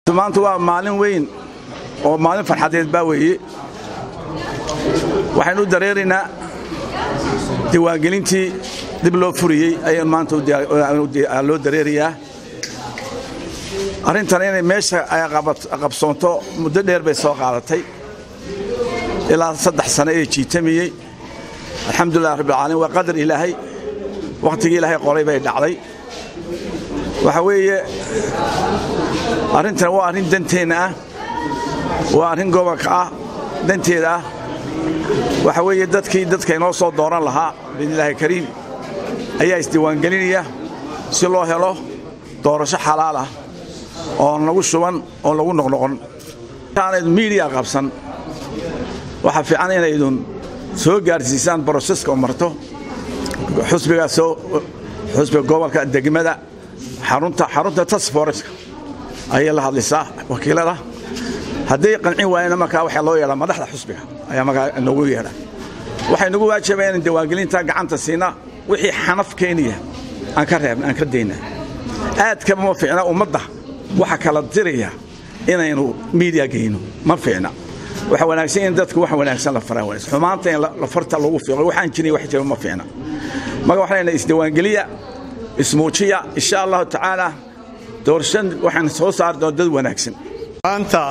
maanta waa maalin weyn oo maalin farxadeed baa weeye waxaynu u dareeraynaa diiwaangelintii dib loo furiyey ayaan maanta loo dareerayaa arrintan inay meesha ay qabsoonto muddo dheer bay soo qaadatay ilaa saddex sano ee jiitamiyey alxamdulilah rabbilcaalamiin waa qadar ilaahay wakhtigii ilaahay qoray bay dhacday waxa weeye arrintan waa arrin danteenna ah waa arrin gobolka ah danteeda ah waxa weeye dadkii dadka inoo soo dooran lahaa biidnillaahi kariim ayaa isdiiwaangelinaya si loo helo doorasho xalaal ah oon lagu shuban oon lagu noqnoqon aanaydu miidiya qabsan waxaa fiican inaydun soo gaarsiisaan broseska oo marto xusbigaasoo xusbiga gobolka degmada xarunta xarunta tasforeska ayay la hadlaysaa wakiilada hadday qancin waayena markaa waxaa loo yeedhaa madaxda xusbiga ayaa markaa noogu yeedha waxay nagu waajibaa inaan diiwaangelinta gacanta siina wixii xanaf keenaya aan ka reebna aan ka dayna aadkaba ma fiicna ummadda waxa kala diraya inaynu miidiya geyno ma fiicna waxa wanaagsan in dadku wax wanaagsan la faraa wanaagsan xumaanta in la farta lagu fiiqo waxaan jirin wax jira ma fiicna marka waxaan leenahay isdiiwaangeliya ismuujiya insha allahu tacaala doorashan waxaan soo saari doona dad wanaagsan maanta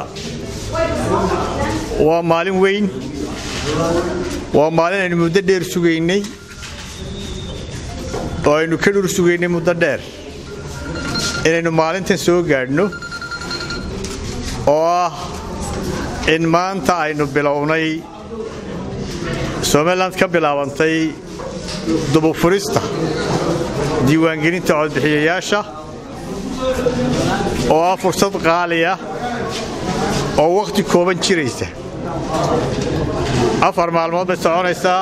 waa maalin weyn waa maalin aynu muddo dheer sugaynay oo aynu ka dhur sugaynay muddo dheer inaynu maalintan soo gaadhno oo ah in maanta aynu bilownay somalilan ka bilaabantay dubufurista diiwaangelinta codbixiyayaasha oo ah fursad qaaliya oo wakhti kooban jiraysa afar maalmood bay soconaysaa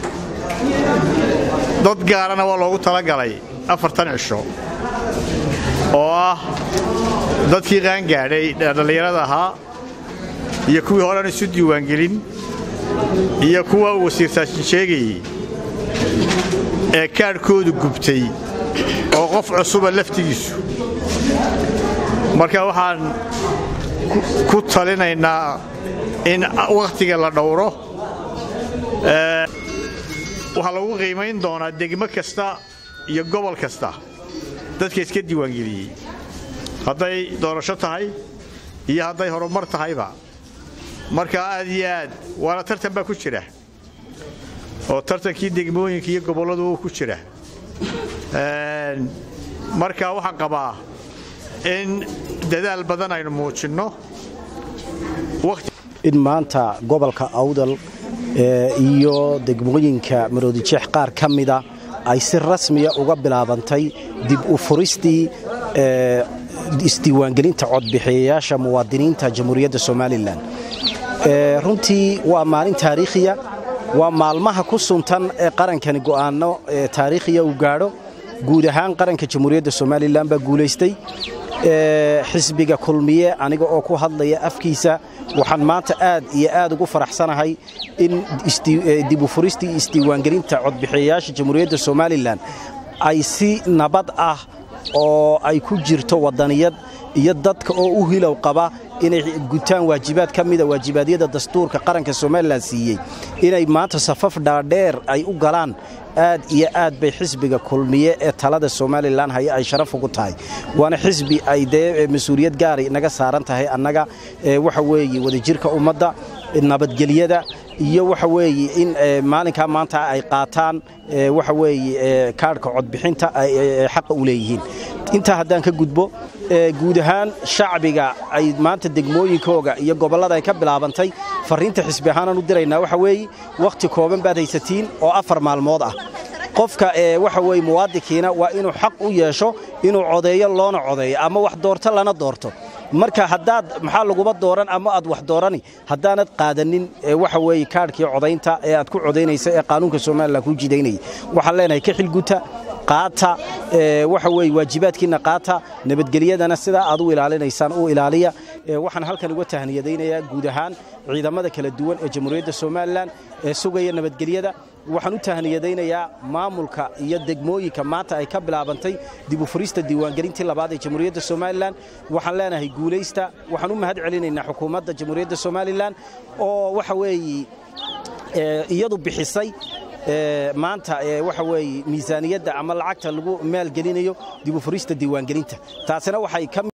dad gaarana waa loogu talagalay afartan cisho oo ah dadkii qaangaadhay dhallinyarada ahaa iyo kuwii horean isu diiwaangelin iyo kuwa uu wasiirsaashin sheegayey ee kaadhkoodu gubtay oo qof cusuba laftigiisu marka waxaan ku talinaynaa in wakhtiga la dhowro waxaa lagu qiimayn doonaa degmo kasta iyo gobol kasta dadka iska diiwaangeliyey hadday doorasho tahay iyo hadday horumar tahayba marka aad iyo aad waana tartan baa ku jira oo tartankii degmooyinka iyo gobolladu ku jira marka waxaan qabaa in dadaal badan aynu muujinno in maanta gobolka awdal iyo degmooyinka maroodijeex qaar ka mida ay si rasmiya uga bilaabantay dib u furistii isdiiwaangelinta codbixiyayaasha muwaadiniinta jamhuuriyadda somalilan runtii waa maalin taariikhiya waa maalmaha ku suntan ee qarankani go'aanno taariikhiya uu gaadho guud ahaan qaranka jamhuuriyadda somalilan baa guulaystay xisbiga kulmiye aniga oo ku hadlaya afkiisa waxaan maanta aad iyo aad ugu faraxsanahay in dibufuristii isdiiwaangelinta codbixiyayaasha jamhuuriyadda somalilan ay si nabad ah oo ay ku jirto wadaniyad iyo dadka oo u hilow qaba inay gutaan waajibaad ka mida waajibaadyada dastuurka qaranka somalilan siiyey inay maanta safaf dhaadheer ay u galaan aad iyo aad bay xisbiga kulmiye ee talada somalilan haya ay sharaf ugu tahay waana xisbi ay dee mas-uuliyad gaari naga saaran tahay annaga waxa weeye wadajirka ummadda nabadgelyada iyo waxa weeye in maalinkaa maanta ay qaataan waxa weeye kaadhka codbixinta ay xaqa u leeyihiin intaa haddaan ka gudbo guud ahaan shacbiga ay maanta degmooyinkooga iyo gobollada ay ka bilaabantay farriinta xisbi ahaanaan u diraynaa waxa weeye wakhti kooban baad haysatiin oo afar maalmood ah qofka waxa weye muwaadinkiina waa inuu xaq u yeesho inuu codeeyo loona codeeyo ama wax doorto lana doorto marka haddaad maxaa laguba dooran ama aad wax doorani haddaanad qaadanin waxa weeye kaadhkii codaynta ee aad ku codaynaysa ee qaanuunka somalilan kuu jidaynaya waxaan leenahay ka xilguta qaata waxa weye waajibaadkiinna qaata nabadgelyadana sidaa aad u ilaalinaysaan u ilaaliya waxaan halkan uga tahniyadaynayaa guud ahaan ciidamada kala duwan ee jamhuuriyadda somalilan ee sugaya nabadgelyada waxaan u tahniyadaynayaa maamulka iyo degmooyinka maanta ay ka bilaabantay dib u furista diiwaangelintii labaad ee jamhuuriyadda somalilan waxaan leenahay guulaysta waxaan u mahad celinaynaa xukuumadda jamhuuriyadda somalilan oo waxa weeye iyadu bixisay maanta waxa weeye miisaaniyadda ama lacagta lagu maalgelinayo dib u furista diiwaangelinta taasina waxay ka